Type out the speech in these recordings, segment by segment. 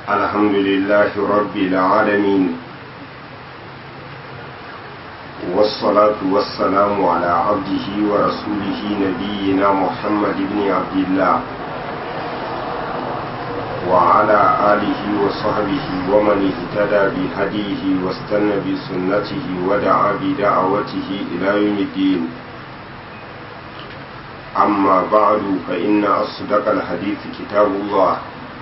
الحمد لله رب العالمين والصلاة والسلام على عبده ورسوله نبينا محمد بن عبد الله وعلى آله وصحبه ومن اهتدى بهديه واستنى بسنته ودعا بدعوته إلى يوم الدين أما بعد فإن أصدق الحديث كتاب الله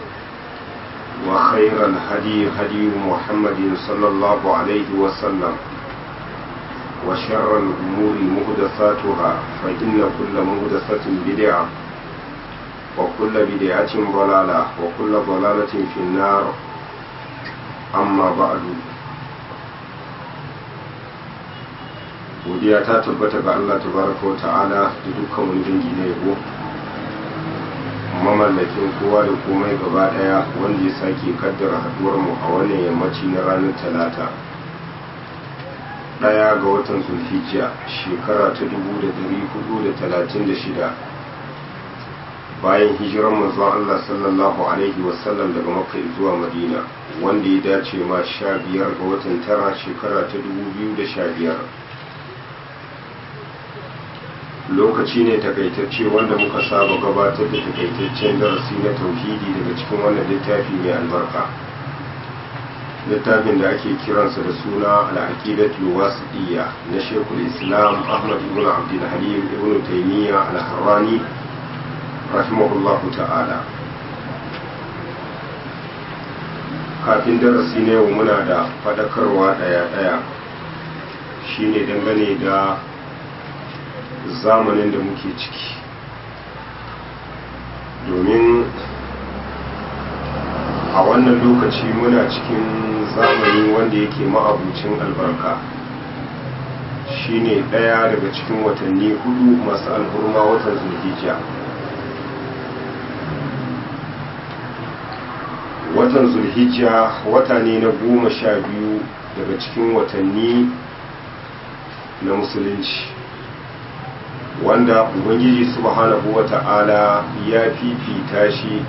وخير الهدي هدي محمد صلى الله عليه وسلم وشر الأمور مهدثاتها فإن كل مهدثة بدعة وكل بدعة ضلالة وكل ضلالة في النار أما بعد godiya ta tabbata ga Allah tabaraka wa ta'ala da dukkan wani dangi na yabo mamallakin kowa da komai gaba daya wanda ya sake kaddara haduwar mu a wannan yammaci na ranar talata daya ga watan zulhijja shekara ta 1436 bayan hijiran manzon Allah sallallahu alaihi wasallam daga makka zuwa madina wanda ya dace ma sha biyar ga watan tara shekara ta 2015 lokaci ne takaitacce wanda muka saba gabatar da takaitaccen darasi na tauhidi daga cikin wannan littafi mai albarka littafin da ake kiransa da suna al'aqidatul wasiqiyya na shekul islam ahmad ibn abdul halim ibn taymiya al-harrani rahimahullahu ta'ala kafin darasi ne yau muna da fadakarwa daya-daya shine dangane da zamanin da muke ciki domin a wannan lokaci muna cikin zamani wanda yake ma'abucin albarka shine ɗaya daga cikin watanni hudu masu alhurma watan zulhijja watan zulhijja wata ne na goma sha biyu daga cikin watanni na musulunci wanda ubangiji subhanahu wata'ala ya fifita shi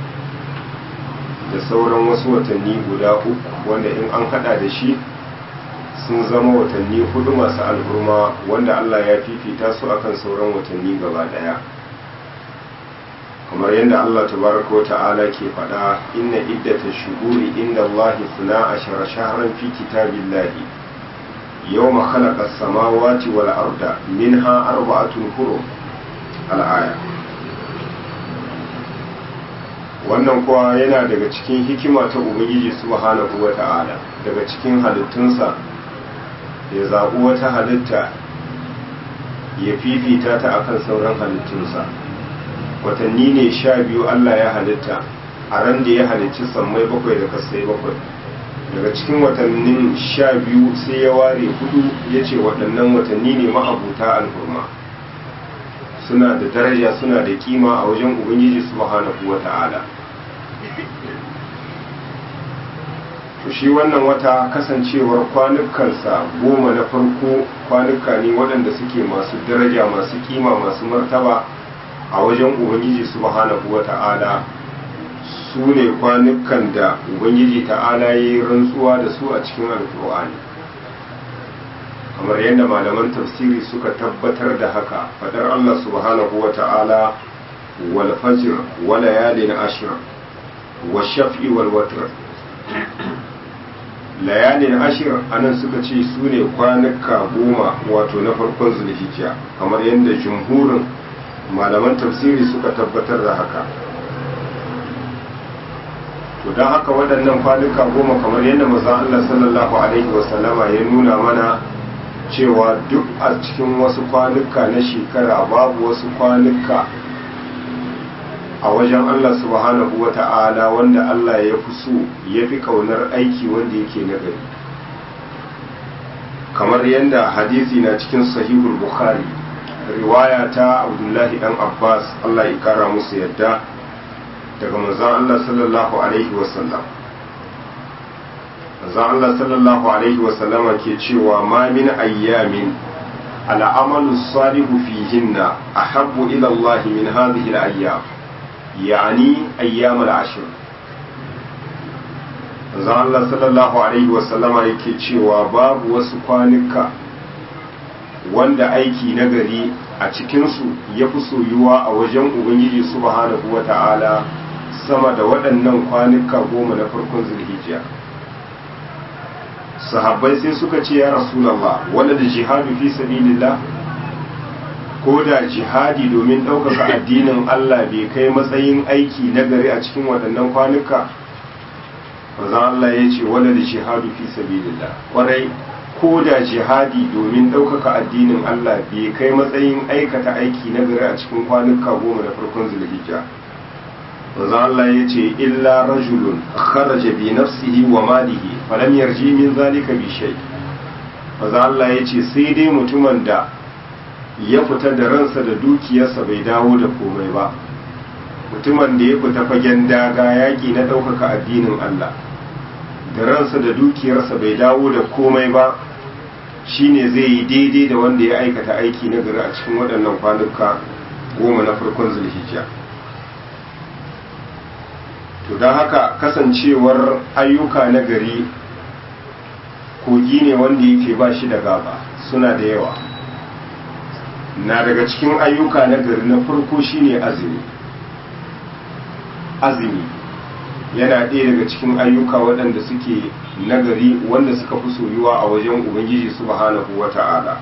da sauran wasu watanni guda uku wanda in an hada da shi sun zama watanni hudu masu alhurma wanda Allah ya fifita su akan sauran watanni gaba daya kamar yadda Allah tabaraka wata'ala ke faɗa inna iddata shuhuri inda Allah suna ashara shahran fi kitabillahi يوم خلق السماوات والأرض منها أربعة حرم الآية wannan kuwa yana daga cikin hikima ta ubangiji subhanahu wa ta'ala daga cikin halittunsa ya zaɓi wata halitta ya fifita ta akan sauran halittunsa watanni ne sha biyu allah ya halitta a ran da ya halicci sammai bakwai da kasai bakwai daga cikin watannin sha biyu sai ya ware hudu ya ce waɗannan watanni ne ma'abuta alhurma suna da daraja suna da kima a wajen ubangiji subhanahu wa ta'ala to shi wannan wata kasancewar kwanukansa goma na farko kwanuka ne waɗanda suke masu daraja masu kima masu martaba a wajen ubangiji subhanahu wa ta'ala su ne kwanukan da ubangiji ta'ala ya yi rantsuwa da su a cikin alkur'ani kamar yadda malaman tafsiri suka tabbatar da haka fadar allah subhanahu wa ta'ala wal fajr wa layalin ashir wa shaf'i wal watr layalin ashir anan suka ce su ne kwanuka goma wato na farkon zulhijja kamar yadda jumhurin malaman tafsiri suka tabbatar da haka to don haka waɗannan kwanuka goma kamar yadda maza Allah sallallahu alaihi wasallama ya nuna mana cewa duk a cikin wasu kwanuka na shekara babu wasu kwanuka a wajen Allah subhanahu wa ta'ala wanda Allah ya fi so ya fi kaunar aiki wanda yake nagari kamar yadda hadisi na cikin sahihul bukhari riwaya ta abdullahi dan abbas Allah ya kara musu yadda daga manzon Allah sallallahu alaihi wasallam manzon Allah sallallahu alaihi wasallama ke cewa ma min ayyamin al'amalu salihu fihinna ahabbu ila Allah min hadhihi al-ayyam yani ayyam al-ashr zan Allah sallallahu alaihi wasallama yake cewa babu wasu kwanuka wanda aiki na gari a cikinsu ya fi soyuwa a wajen ubangiji subhanahu wa ta'ala sama da waɗannan kwanuka goma na farkon zulhijja sahabbai sai suka ce ya rasulallah wanda da jihadu fi sabilillah ko da jihadi domin ɗaukaka addinin Allah bai kai matsayin aiki na gari a cikin waɗannan kwanuka manzon Allah ya ce wanda da jihadu fi sabilillah kwarai ko da jihadi domin ɗaukaka addinin Allah bai kai matsayin aikata aiki na gari a cikin kwanuka goma da farkon zulhijja manzon Allah ya ce illa rajulun kharaja bi nafsihi wa malihi falam yarji min zalika bi shay manzon Allah ya ce sai dai mutumin da ya fita da ransa da dukiyarsa bai dawo da komai ba mutumin da ya fita fagen daga yaƙi na ɗaukaka addinin Allah da ransa da dukiyarsa bai dawo da komai ba shine zai yi daidai da wanda ya aikata aiki na gari a cikin waɗannan kwanuka goma na farkon zulhijja to don haka kasancewar ayyuka na gari kogi ne wanda yake ba shi da gaba suna da yawa na daga cikin ayyuka na gari na farko shine azumi azumi yana ɗaya daga cikin ayyuka waɗanda suke nagari wanda suka fi soyuwa a wajen ubangiji subhanahu wa ta'ala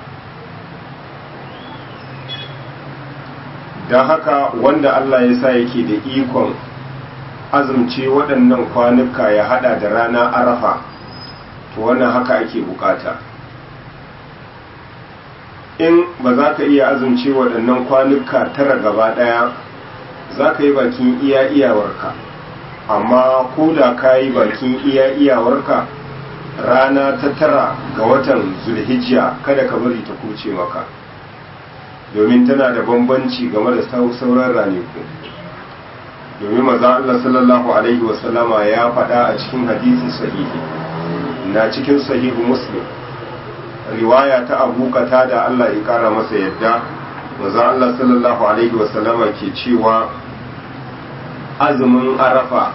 don haka wanda Allah ya sa yake da ikon azumce waɗannan kwanuka ya hada da rana arafa to wannan haka ake bukata in ba za ka iya azumce waɗannan kwanuka tara gaba ɗaya za ka yi bakin iya iyawarka amma ko da ka yi bakin iya iyawarka rana ta tara ga watan zulhijja kada ka bari ta kuce maka domin tana da bambanci game da sauran ranaku domin maza Allah sallallahu alaihi wasallama ya faɗa a cikin hadisi sahihi na cikin sahihu muslim riwaya ta abu da Allah ya kara masa yadda maza Allah sallallahu alaihi wasallama ke cewa azumin arafa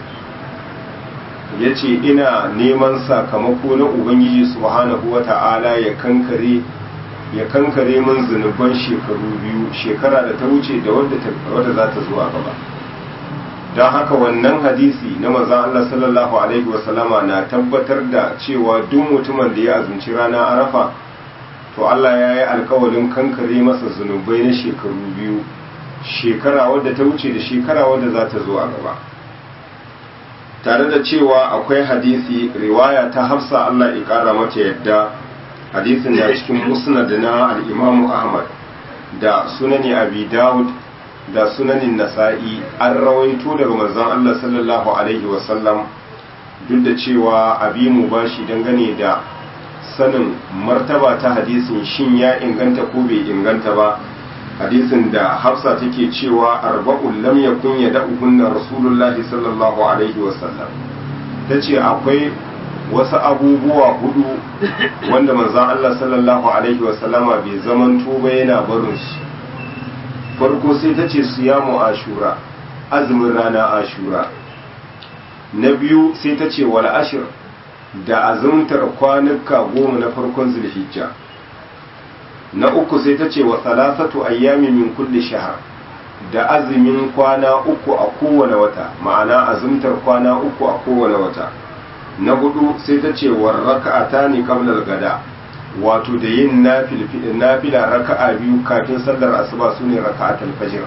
ya ce ina neman sakamako na ubangiji subhanahu wa ta'ala ya kankare ya kankare min zunuban shekaru biyu shekara da ta wuce da wadda za ta zuwa gaba don haka wannan hadisi na maza Allah sallallahu alaihi wasallama na tabbatar da cewa duk mutumin da ya azumci rana arafa to Allah ya yi alkawalin kankare masa zunubai na shekaru biyu shekara wadda ta wuce da shekara wadda za ta zo a gaba tare da cewa akwai hadisi riwaya ta hafsa Allah ya kara mata yadda hadisin da cikin musnad na al-Imam Ahmad da sunani Abi Dawud da sunanin Nasa'i an rawaito daga manzon Allah sallallahu alaihi wasallam duk da cewa abi mu bashi dangane da sanin martaba ta hadisin shin ya inganta ko bai inganta ba hadisin da hafsa take cewa arba'un lam yakun yad'uhunna rasulullahi sallallahu alaihi wasallam tace akwai wasu abubuwa hudu wanda manzon Allah sallallahu alaihi wasallama bai zaman tuba yana barin su farko sai tace siyamu ashura azumin rana ashura na biyu sai tace wal ashir da azumtar kwanuka goma na farkon zulhijja na uku sai ta ce wa salasatu ayyami min kulli shahar da azumin kwana uku a kowane wata ma'ana azumtar kwana uku a kowane wata na hudu sai ta ce wa raka'ata ne qabla gada wato da yin nafila raka'a biyu kafin sallar asuba sune raka'atul fajr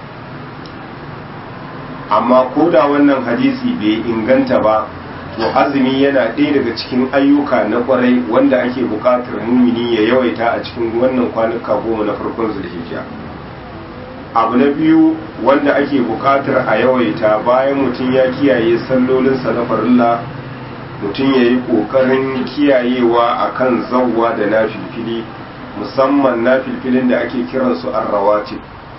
amma ko da wannan hadisi bai inganta ba to azumi yana ɗaya daga cikin ayyuka na kwarai wanda ake buƙatar mumini ya yawaita a cikin wannan kwanuka goma na farkon zulhijja abu na biyu wanda ake buƙatar a yawaita bayan mutum ya kiyaye sallolinsa na farilla mutum ya yi ƙoƙarin kiyayewa a kan zawwa da na filfili musamman na filfilin da ake kiransu arrawatib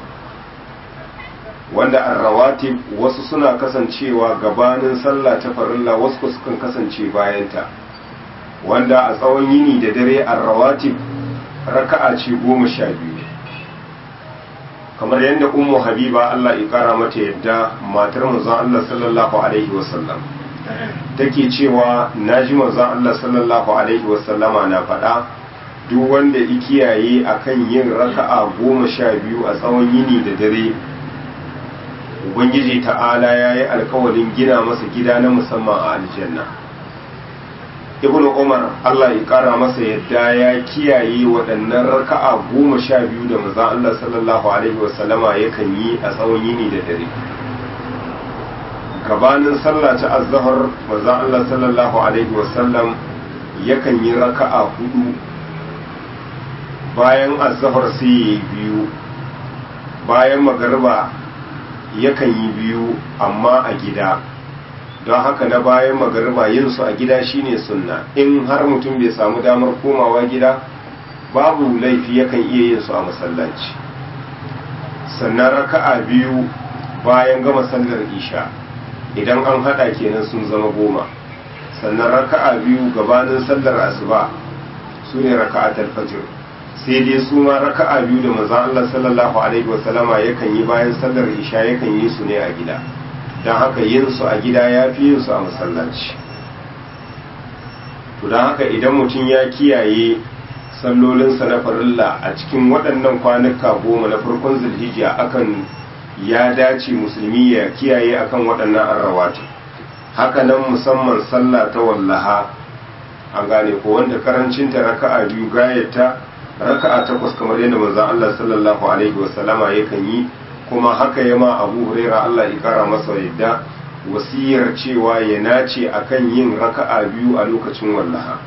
wanda arrawatib wasu suna kasancewa gabanin sallah ta farilla wasu sukan kasance bayanta wanda a tsawon yini da dare arrawatib raka'a ce goma sha biyu kamar yadda ummu habiba Allah ya kara mata yadda matar manzon Allah sallallahu alaihi wasallam take cewa naji manzon Allah sallallahu alaihi wasallama na faɗa duk wanda ikiyaye akan yin raka'a goma sha biyu a tsawon yini da dare ubangiji ta'ala ya yi alkawarin gina masa gida na musamman a aljanna ibnu umar allah ya kara masa yadda ya kiyaye waɗannan raka'a goma sha biyu da maza allah sallallahu alaihi wasallama yakan yi a tsawon yini da dare gabanin sallah ta azhar maza allah sallallahu alaihi wasallam yakan yi raka'a hudu bayan azhar sai ya yi biyu bayan magariba yakan yi biyu amma a gida don haka na bayan magariba yin su a gida shine sunna in har mutum bai samu damar komawa gida babu laifi yakan iya yin su a masallaci sannan raka'a biyu bayan gama sallar isha idan an hada kenan sun zama goma sannan raka'a biyu gabanin sallar asuba su ne raka'atul fajr sai dai su ma raka'a biyu da manzon Allah sallallahu alaihi wasallama yakan yi bayan sallar isha yakan yi su ne a gida don haka yin su a gida ya fi yin su a masallaci to don haka idan mutum ya kiyaye sallolinsa na farilla a cikin waɗannan kwanuka goma na farkon zulhijja akan ya dace musulmi ya kiyaye akan waɗannan arrawati haka nan musamman sallah ta wallaha an gane ko wanda karancinta raka'a biyu gayata raka'a takwas kamar yadda manzon Allah sallallahu alaihi wasallama yakan yi kuma haka ya ma Abu Huraira Allah ya kara masa yadda wasiyar cewa ya nace akan yin raka'a biyu a lokacin wallaha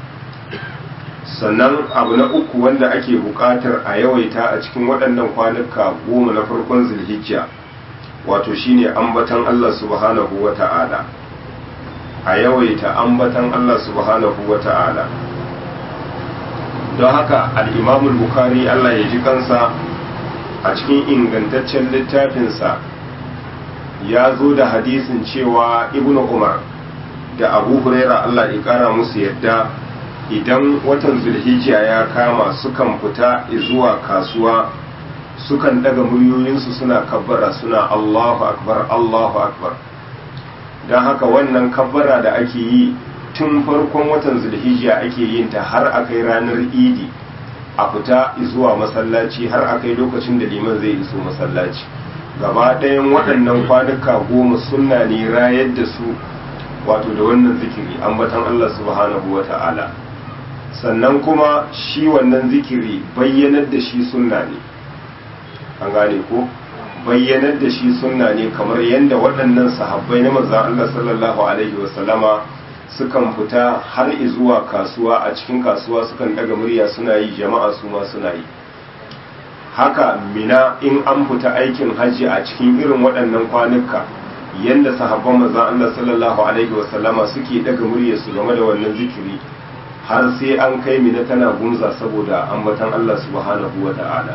sannan abu na uku wanda ake buƙatar a yawaita a cikin waɗannan kwanuka goma na farkon zulhijja wato shine ambatan Allah subhanahu wata'ala a yawaita ambatan Allah subhanahu wata'ala don haka al'imamul bukari Allah ya ji kansa a cikin ingantaccen littafinsa ya zo da hadisin cewa ibn umar da abu huraira Allah ya kara musu yadda idan watan zulhijja ya kama sukan fita zuwa kasuwa sukan daga muryoyinsu suna kabbara suna Allahu akbar Allahu akbar don haka wannan kabbara da ake yi tun farkon watan zulhijja ake yin ta har akai ranar idi a fita zuwa masallaci har akai lokacin da liman zai iso masallaci gaba ɗayan waɗannan kwanuka goma sunna ne rayar da su wato da wannan zikiri ambatan Allah subhanahu wa ta'ala sannan kuma shi wannan zikiri bayyanar da shi sunna ne an gane ko bayyanar da shi sunna ne kamar yadda waɗannan sahabbai na manzan Allah sallallahu alaihi wasallama sukan fita har zuwa kasuwa a cikin kasuwa sukan daga murya suna yi jama'a su ma suna yi haka mina in an fita aikin hajji a cikin irin waɗannan kwanuka yadda sahabban manzan Allah sallallahu alaihi wasallama suke daga murya su game da wannan zikiri har sai an kai mina tana gunza saboda ambatan Allah subhanahu wa ta'ala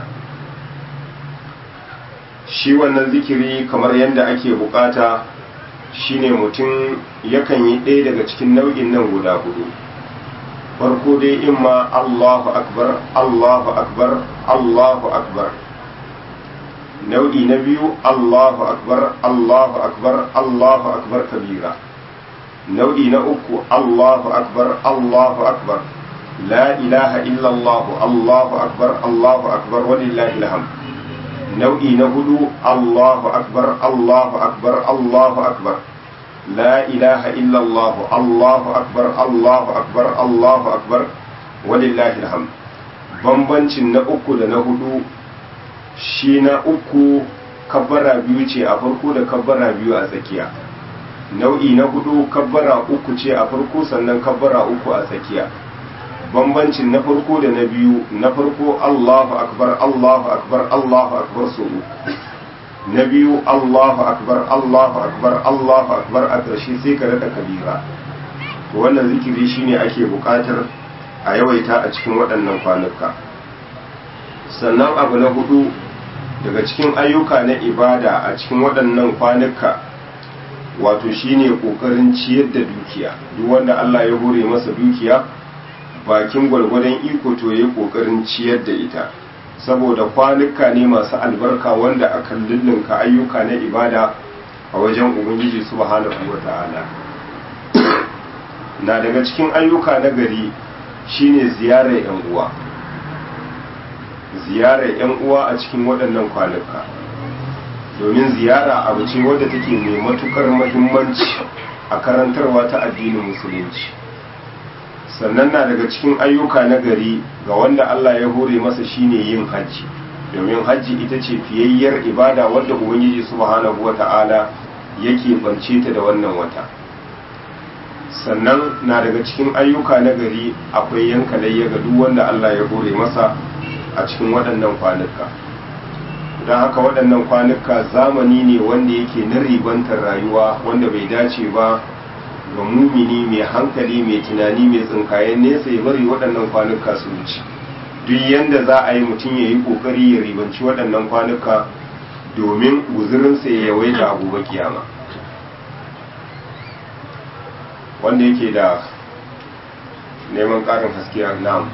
shi wannan zikiri kamar yadda ake bukata shine mutum yakan yi ɗaya daga cikin nau'in nan guda hudu farko dai imma Allahu akbar Allahu akbar Allahu akbar nau'i na biyu Allahu akbar Allahu akbar Allahu akbar kabira nau'i na uku Allahu akbar Allahu akbar la ilaha illallah Allahu akbar Allahu akbar walillahi alhamd nau'i na hudu Allahu akbar Allahu akbar Allahu akbar la ilaha illallah Allahu akbar Allahu akbar Allahu akbar walillahi alhamd bambancin na uku da na hudu shi na uku kabbara biyu ce a farko da kabbara biyu a tsakiya nau'i na hudu kabbara uku ce a farko sannan kabbara uku a tsakiya bambancin na farko da na biyu na farko Allahu akbar Allahu akbar Allahu akbar so na biyu Allahu akbar Allahu akbar Allahu akbar a ƙarshe sai ka rada kabira to wannan zikiri shine ake buƙatar a yawaita a cikin waɗannan kwanuka sannan abu na hudu daga cikin ayyuka na ibada a cikin waɗannan kwanuka wato shine ƙoƙarin ciyar da dukiya duk wanda Allah ya hore masa dukiya bakin gwargwadon iko to ya kokarin ciyar da ita saboda kwanuka ne masu albarka wanda akan lullunka ayyuka na ibada a wajen ubangiji subhanahu wata'ala na daga cikin ayyuka na gari shine ziyarar yan uwa ziyarar yan uwa a cikin waɗannan kwanuka domin ziyara abu ce wadda take mai matukar mahimmanci a karantarwa ta addinin musulunci sannan na daga cikin ayyuka na gari ga wanda Allah ya hore masa shine yin hajji domin hajji ita ce fiyayyar ibada wadda ubangiji subhanahu wata'ala yake bance ta da wannan wata sannan na daga cikin ayyuka na gari akwai yanka layya ga duk wanda Allah ya hore masa a cikin waɗannan kwanuka don haka waɗannan kwanuka zamani ne wanda yake na ribantar rayuwa wanda bai dace ba ga mumini mai hankali mai tunani mai tsinkayen nesa ya bari waɗannan kwanuka su wuce duk yanda za a yi mutum ya yi ƙoƙari ya ribanci waɗannan kwanuka domin guzurinsa ya yawaita a gobe kiyama wanda yake da neman ƙarin haske a na'am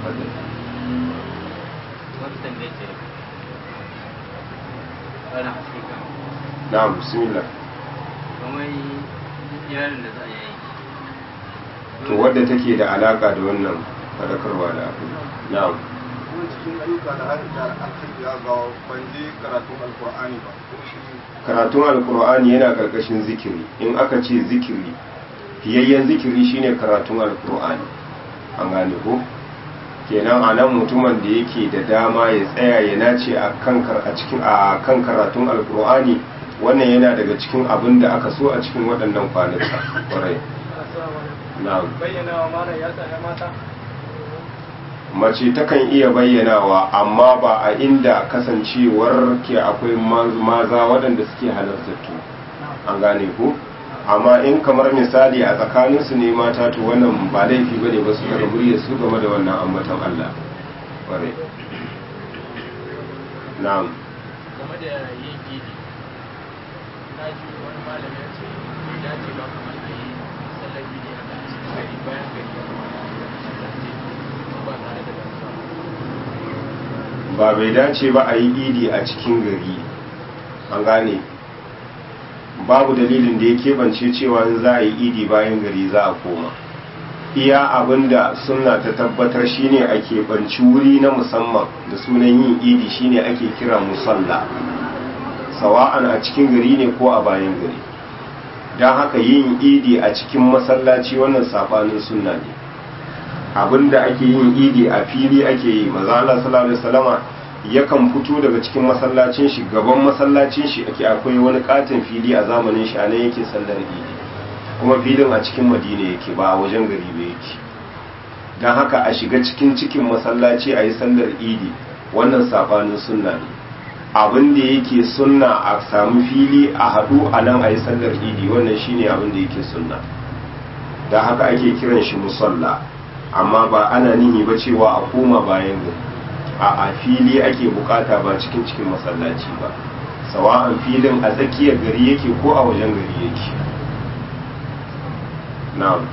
na'am bismillah kamar yaron da za a yi to wadda take da alaka da wannan fadakarwa da abu na'am kuma cikin ayyuka da da alhaji ya ga ban je karatun alkur'ani ba ko shi karatun alkur'ani yana karkashin zikiri in aka ce zikiri fiyayyen zikiri shine karatun alkur'ani an gane ko kenan a nan mutumin da yake da dama ya tsaya ya nace a kan a cikin a kan karatun alkur'ani wannan yana daga cikin abin da aka so a cikin waɗannan kwanuka kwarai na'am bayyana wa mara ya sa mata mace takan iya bayyanawa amma ba a inda kasancewar ke akwai maza waɗanda suke halartattu an gane ku amma in kamar misali a tsakaninsu ne mata to wannan ba laifi bane ba su daga murya su game da wannan ambatan Allah ƙware na'am game da yin gidi na ji wani malam ya ce bai dace ba kamar a yi sallar gidi a kan cikin gari bayan gari ya kamata a yi sallace ba tare da gasa ba bai dace ba a yi idi a cikin gari an gane babu dalilin da ya keɓance cewa in za a yi idi bayan gari za a koma iya abinda sunna ta tabbatar shine a keɓanci wuri na musamman da sunan yin idi shine ake kira musalla sawa'an a cikin gari ne ko a bayan gari don haka yin idi a cikin masallaci wannan sabanin sunna ne abinda ake yin idi a fili ake yi maza Allah sallallahu alaihi wasallama yakan fito daga cikin masallacin shi gaban masallacin shi ake akwai wani katin fili a zamanin shi anan yake sallar idi kuma filin a cikin madina yake ba a wajen gari ba yake don haka a shiga cikin cikin masallaci a yi sallar idi wannan sabanin sunna ne abin da yake sunna a samu fili a haɗu a nan a yi sallar idi wannan shine abin da yake sunna don haka ake kiran shi musalla amma ba ana nihi ba cewa a koma bayan gari a a fili ake bukata ba cikin cikin masallaci ba sawa'an filin a tsakiyar gari yake ko a wajen gari yake na'am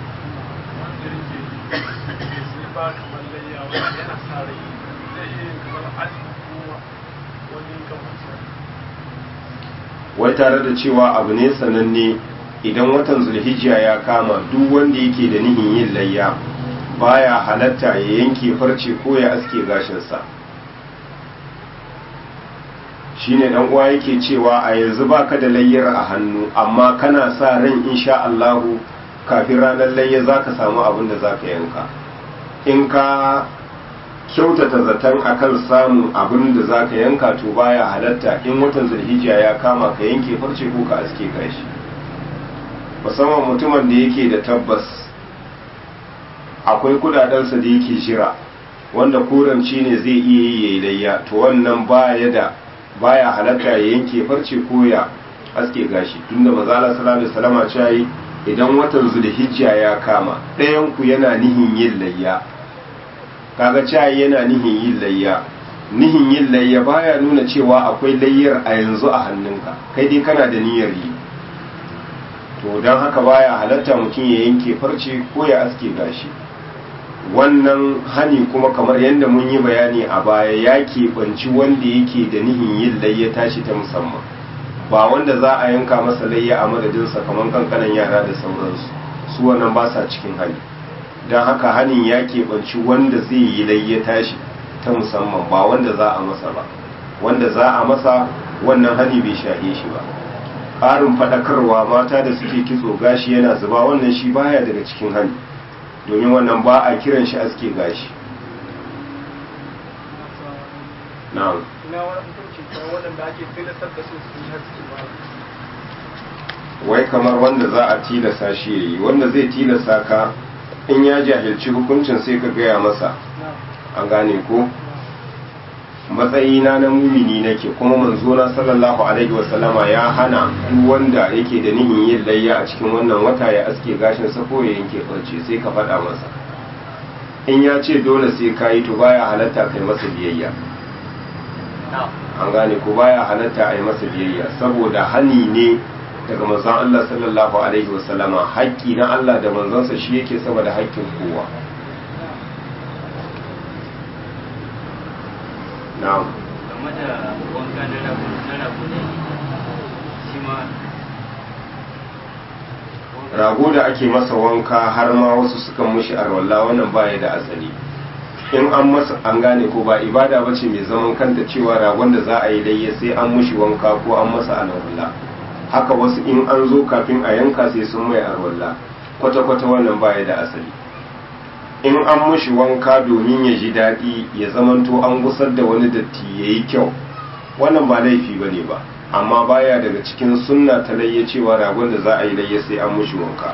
wai tare da cewa abu ne sananne idan watan zulhijja ya kama duk wanda yake da nihin yin layya baya halatta ya yanke farce ko ya aske gashinsa shine dan uwa yake cewa a yanzu baka da layyar a hannu amma kana sa ran insha Allahu kafin ranar layya zaka samu abin da zaka yanka in ka kyautata zaton akan samun abin da zaka yanka to baya halatta in watan zulhijja ya kama ka yanke farce ko ka aske gashi musamman mutumin da yake da tabbas akwai kudadensa da yake jira wanda koramci ne zai iya yi yayi layya to wannan baya da baya halatta ya yanke farce ko ya aske gashi tunda manzala sallallahu alaihi wasallam ya yi idan watan zulhijja ya kama ɗayan ku yana nihin yin layya kaga cewa yana nihin yin layya nihin yin layya baya nuna cewa akwai layyar a yanzu a hannunka kai dai kana da niyyar yi to don haka baya halatta mutum ya yanke farce ko ya aske gashi wannan hani kuma kamar yadda mun yi bayani a baya ya keɓanci wanda yake da nihin yin layya tashi ta musamman ba wanda za a yanka masa layya a madadinsa kamar kankanan yara da sauransu su wannan ba sa cikin hani don haka hanin ya keɓanci wanda zai yi layya tashi ta musamman ba wanda za a masa ba wanda za a masa wannan hani bai shahe shi ba ƙarin faɗakarwa mata da suke kitso gashi yana zuba wannan shi baya daga cikin hani domin wannan ba a kiran shi aske gashi na'am ina wani hukunci kuma waɗanda ake tilastar da su su yi haske ba wai kamar wanda za a tilasa shi ya yi wanda zai tilasa ka in ya jahilci hukuncin sai ka gaya masa an gane ko matsayina na mumini nake kuma manzona sallallahu alaihi wasallama ya hana duk wanda yake da nihin yin layya a cikin wannan wata ya aske gashin sa ko ya yanke farce sai ka faɗa masa in ya ce dole sai ka yi to baya halatta kai masa biyayya an gane ko baya halatta a yi masa biyayya saboda hani ne daga manzon Allah sallallahu alaihi wasallama haƙƙi na Allah da manzonsa shi yake sama da haƙƙin kowa na'am game da wanka na rabu na rabu ne shi ma rago da ake masa wanka har ma wasu sukan mushi arwalla wannan baya da asali in an masa an gane ko ba ibada ba ce mai zaman kanta cewa ragon da za a yi layya sai an mushi wanka ko an masa alwala haka wasu in an zo kafin a yanka sai sun mai arwalla kwata-kwata wannan baya da asali in an mushi wanka domin ya ji daɗi ya zamanto an gusar da wani datti ya yi kyau wannan ba laifi ba ne ba amma baya daga cikin sunna ta layya cewa ragon da za a yi layya sai an mushi wanka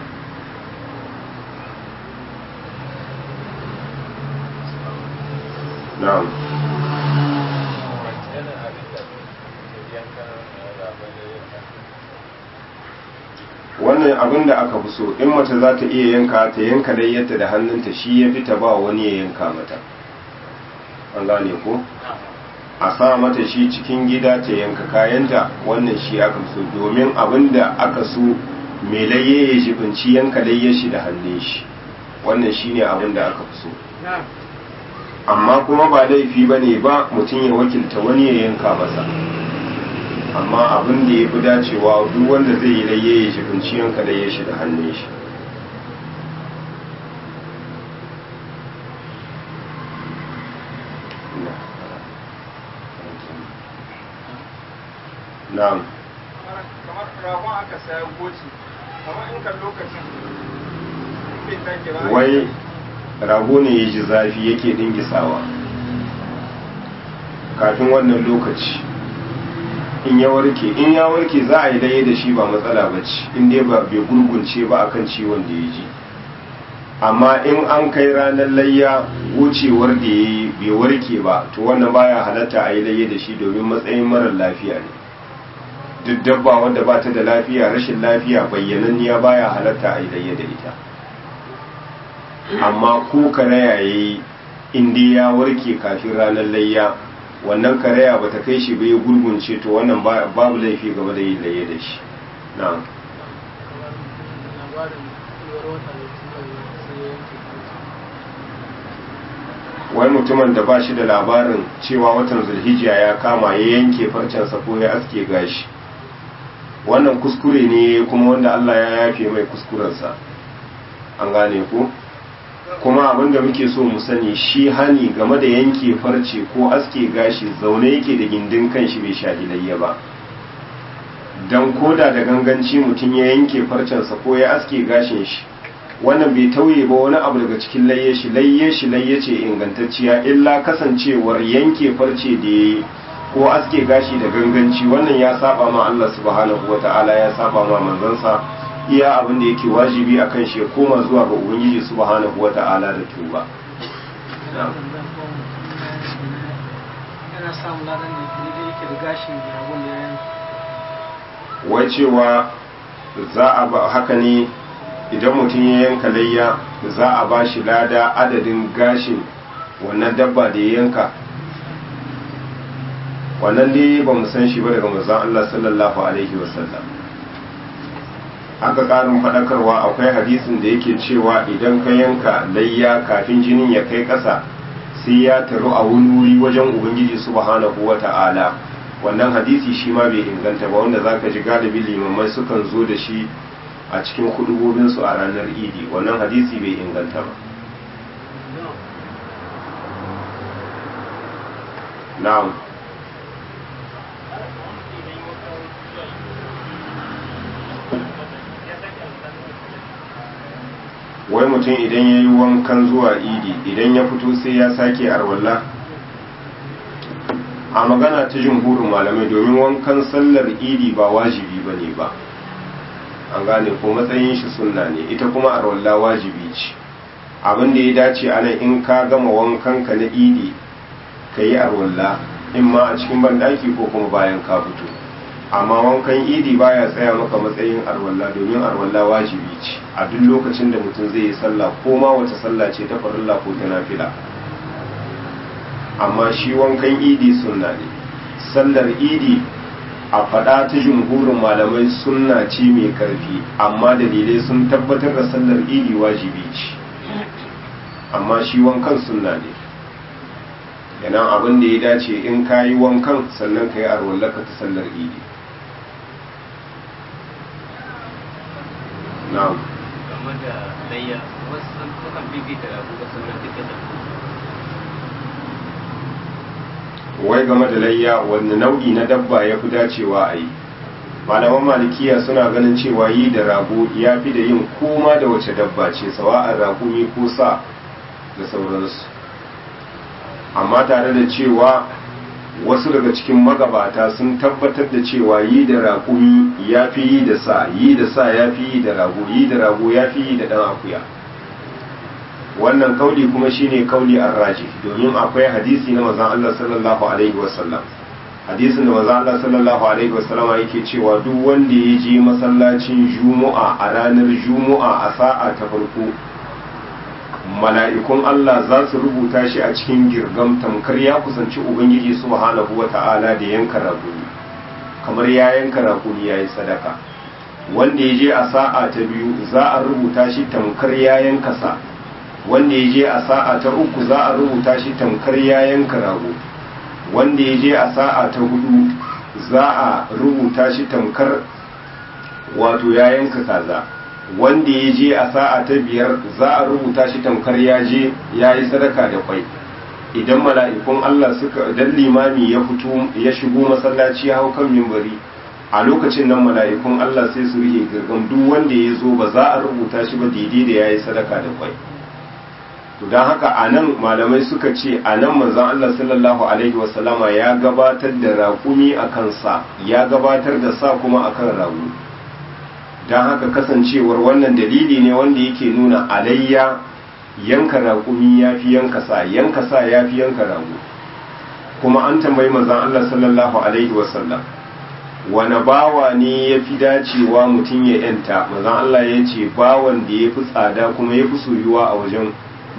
na'am wannan abin da aka fi so in mace za ta iya yanka ta yanka layyarta da hannunta shi ya fi ta ba wani ya yanka mata an gane ko a sa mata shi cikin gida ta yanka kayanta wannan shi aka so domin abin da aka so mai layye ya jibinci yanka layyar shi da hannun shi wannan shi ne abin da aka fi so amma kuma ba laifi ba ne ba mutum ya wakilta wani ya yanka masa amma abin da ya fi dacewa duk wanda zai yi layye ya jibinci yanka layyar shi da hannun shi na'am kamar ragon aka saya goci kamar in kan lokacin bai take ba wai rago ne ya ji zafi yake dingisawa kafin wannan lokaci in ya warke in ya warke za a yi daye da shi ba matsala ba ce in dai ba bai gurgunce ba akan ciwon da ya ji amma in an kai ranar layya wucewar da ya yi bai warke ba to wannan baya halatta a yi layya da shi domin matsayin marar lafiya ne duk dabba wanda ba ta da lafiya rashin lafiya bayyananniya baya halatta a yi layya da ita amma ko karaya ya yi inda ya warke kafin ranar layya wannan karaya ba ta kai shi bai gurgunce to wannan babu laifi game da yin layya da shi na'am wai mutumin da ba shi da labarin cewa watan zulhijiya ya kama ya yanke farcensa ko ya aske gashi wannan kuskure ne kuma wanda Allah ya yafe mai kuskurensa an gane ku kuma abinda muke so mu sani shi hani game da yanke farce ko aske gashi zaune yake da gindin kanshi bai shahilayya ba don koda da ganganci mutum ya yanke farcensa ko ya aske gashin shi wannan bai tauye ba wani abu daga cikin layye shi layye shi layye ce ingantacciya illa kasancewar yanke farce da ya ko aske gashi da ganganci wannan ya saba ma Allah subhanahu wata'ala ya saba ma manzansa iya abin da yake wajibi a kan shi ya koma zuwa ga ubangiji subhanahu wa ta'ala da tuba yana samun ladan da daidai yake da gashin ragon da ya wai cewa za a ba haka ne idan mutum ya yanka layya za a ba shi lada adadin gashin wannan dabba da ya yanka wannan dai ba mu san shi ba daga manzon Allah sallallahu alaihi wasallam aka ƙarin faɗakarwa akwai hadisin da yake cewa idan ka yanka layya kafin jinin ya kai ƙasa sai ya taru a wani wuri wajen ubangiji subhanahu wa ta'ala wannan hadisi shi ma bai inganta ba wanda zaka ji galibi limamai sukan zo da shi a cikin hudubobinsu a ranar idi wannan hadisi bai inganta ba na'am wai mutum idan ya yi wankan zuwa idi idan ya fito sai ya sake arwalla a magana ta jumhurin malamai domin wankan sallar idi ba wajibi ba ne ba an gane ko matsayin shi sunna ne ita kuma arwalla wajibi ce abin da ya dace a nan in ka gama wankan ka na idi ka yi arwalla in ma a cikin banɗaki ko kuma bayan ka fito amma wankan idi baya tsaya maka matsayin arwalla domin arwalla wajibi ce a duk lokacin da mutum zai yi sallah ko ma wace sallah ce ta farilla ko ta nafila amma shi wankan idi sunna ne sallar idi a faɗa ta jumhurin malamai sunna ce mai ƙarfi amma dalilai sun tabbatar da sallar idi wajibi ce amma shi wankan sunna ne yana abin da ya dace in ka yi wankan sannan ka yi arwallaka ta sallar idi na'am game da layya wasu sun sukan bibita abu da sunan duka da wai game da layya wanne nau'i na dabba ya fi dacewa a yi malaman malikiya suna ganin cewa yi da rago ya fi da yin koma da wace dabba ce sawa'ar raƙumi ko sa da sauransu amma tare da cewa wasu daga cikin magabata sun tabbatar da cewa yi da raƙumi ya fi yi da sa yi da sa ya fi yi da rago yi da rago ya fi yi da ɗan akuya wannan kauli kuma shine kauli arraji domin akwai hadisi na manzon Allah sallallahu alaihi wasallam hadisin da manzon Allah sallallahu alaihi wasallama yake cewa duk wanda ya je masallacin Juma'a a ranar Juma'a a sa'a ta farko mala'ikun Allah za su rubuta shi a cikin girgam tamkar ya kusanci Ubangiji subhanahu wa ta'ala da yanka raguni kamar ya yanka raguni ya yi sadaka wanda ya je a sa'a ta biyu za a rubuta shi tamkar ya yanka sa wanda ya je a sa'a ta uku za a rubuta shi tamkar ya yanka rago wanda ya je a sa'a ta hudu za a rubuta shi tamkar wato ya yanka kaza wanda ya je a sa'a ta biyar za a rubuta shi tamkar ya je ya yi sadaka da kwai idan mala'ikun Allah suka idan limami ya fito ya shigo masallaci ya hau kan mimbari a lokacin nan mala'ikun Allah sai su rike girgam duk wanda ya zo ba za a rubuta shi ba daidai da ya yi sadaka da kwai to don haka a nan malamai suka ce a nan manzan Allah sallallahu alaihi wasallama ya gabatar da raƙumi a kansa ya gabatar da sa kuma a kan ragu don haka kasancewar wannan dalili ne wanda yake nuna alayya yanka raƙumi ya fi yanka sa yanka sa ya fi yanka ragu kuma an tambayi manzan Allah sallallahu alaihi wasallam wani bawa ne ya fi dacewa mutum ya yanta manzan Allah ya ce bawan da ya fi tsada kuma ya fi soyuwa a wajen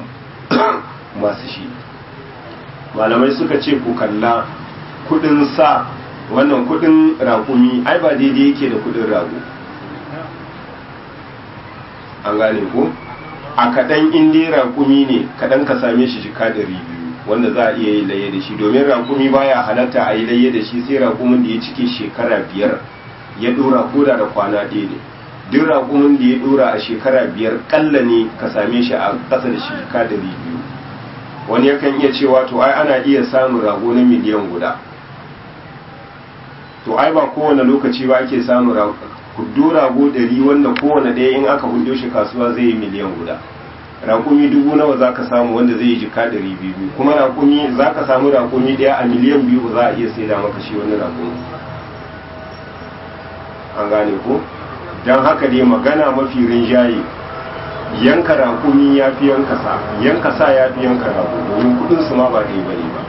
masu shi malamai suka ce ku kalla kudin sa wannan kudin raƙumi ai ba daidai yake da kudin rago an gane ko a kaɗan inda raƙumi ne kaɗan ka same shi jika ɗari biyu wanda za a iya yi laye da shi domin raƙumi baya halatta a yi laye da shi sai raƙumin da ya cike shekara biyar ya ɗora koda da kwana ɗaya ne duk raƙumin da ya ɗora a shekara biyar ƙalla ne ka same shi a ƙasa da shekara ɗari biyu wani yakan iya cewa to ai ana iya samun rago na miliyan guda to ai ba kowane lokaci ba ake samun hudu rago ɗari wanda kowane ɗaya in aka hudu shi kasuwa zai yi miliyan guda raƙumi dubu nawa za ka samu wanda zai yi jika ɗari biyu kuma raƙumi za ka samu raƙumi ɗaya a miliyan biyu ba za a iya saida maka shi wani raƙumi an gane ko don haka dai magana mafi rinjaye yanka raƙumi ya fi yanka sa yanka sa ya fi yanka rago domin kudin su ma ba ɗaya bane ba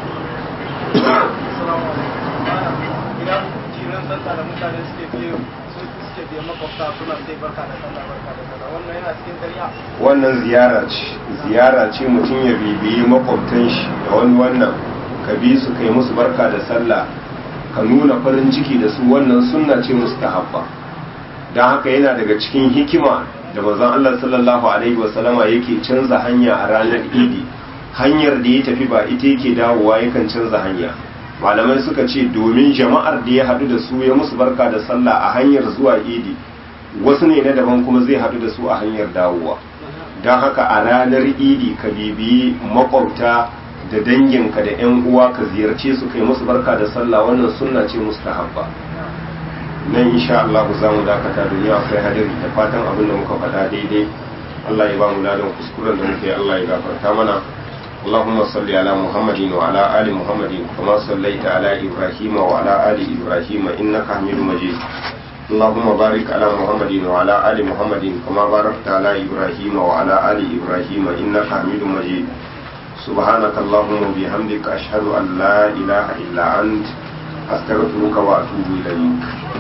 idan jiran sallah da mutane suke biye su suke biye makwabta suna sai barka da sallah barka da sallah wannan yana cikin ƙarya wannan ziyara ce ziyara ce mutum ya bibiyi makwabtan shi da wani wannan ka bi su kai musu barka da sallah ka nuna farin ciki da su wannan sunna ce musu habba don haka yana daga cikin hikima da manzon Allah sallallahu alaihi wasallama yake canza hanya a ranar idi hanyar da ya tafi ba ita yake dawowa yakan canza hanya malamai suka ce domin jama'ar da ya haɗu da su ya musu barka da sallah a hanyar zuwa idi wasu ne na daban kuma zai haɗu da su a hanyar dawowa don haka a ranar idi ka bibiyi makwabta da danginka da 'yan uwa ka ziyarce su kai musu barka da sallah wannan sunna ce mustahabba nan insha Allah za mu dakata duniya akwai hadari da fatan abin da muka faɗa daidai Allah ya ba mu ladan kuskuren da muke Allah ya gafarta mana اللهم صل على محمد وعلى آل محمد كما صليت على إبراهيم وعلى آل إبراهيم إنك حميد مجيد اللهم بارك على محمد وعلى آل محمد كما باركت على إبراهيم وعلى آل إبراهيم إنك حميد مجيد سبحانك اللهم وبحمدك أشهد أن لا إله إلا أنت أستغفرك وأتوب إليك